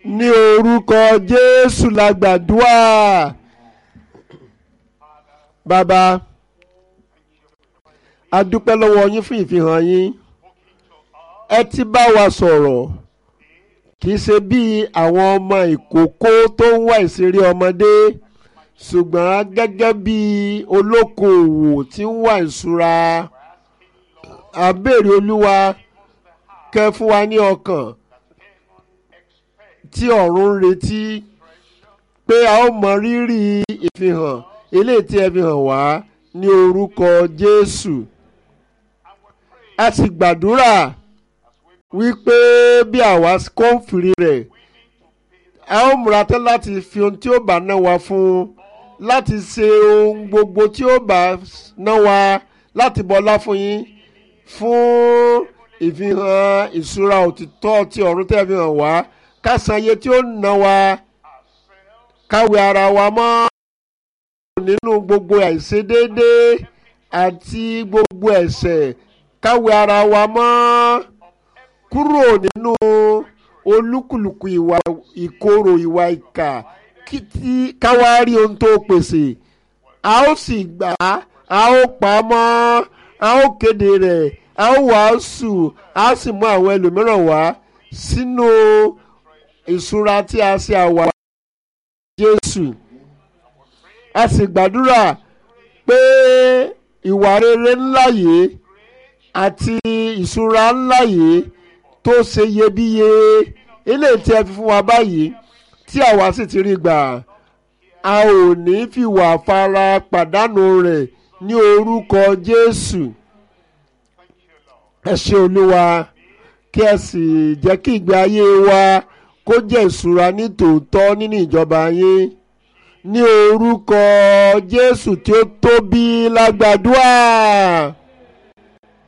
ní orúkọ jésù la gbàdúrà bàbá a dúpẹ́ lọ́wọ́ yín fún ìfihàn yín ẹ ti bá wa sọ̀rọ̀ kì í ṣe bí àwọn ọmọ ìkókó tó ń wá ìṣeré ọmọdé ṣùgbọ́n gẹ́gẹ́ bí olókoòwò tí ń wá ìṣúra a béèrè olúwa kẹ́ fún wa ní ọkàn tí ọ̀run ń retí pé a ó mọ rírì ìfihàn eléyìí tí ẹ fi hàn wá ní orúkọ Jésù a sì gbàdúrà wípé bí àwa kò ń fìrí rẹ̀ a ó múra tán láti fi ohun tí ó bá ná wa fún láti ṣe ohun gbogbo tí ó bá ná wa láti bọlá fún yín fún ìfihàn ìṣúra òtítọ́ tí ọ̀run tẹ́ fi hàn wá ká san iye tí ó ná wa káwé ara wa mọ́ nínú gbogbo àìṣedéédé àti gbogbo ẹ̀ṣẹ̀ káwé ara wa mọ́ kúrò nínú olúkúlùkù ìwà ìkorò ìwà ìkà káwá rí ohun tó pèsè a ó sì gbà á a ó pa á mọ́ a ó kéde rẹ̀ a ó wàásù a sì mú àwọn ẹlòmíràn wá sínú ìṣúra tí a ṣe àwà Jésù a sì gbàdúrà pé ìwà rere ńlá yìí àti ìṣúra ńlá yìí tó ṣe iyebíye eléyìí tí ẹ fi fún wa báyìí tí àwa sì ti rí gbà a ò ní fìwà fara pàdánù rẹ̀ ní orúkọ Jésù ẹ ṣé Olúwa kí ẹ sì jẹ́ kí ìgbé ayé wa kó jẹ́ ìṣúra ní tòótọ́ nínú ìjọba yín ní orúkọ Jésù tí ó tóbi lágbàdúrà.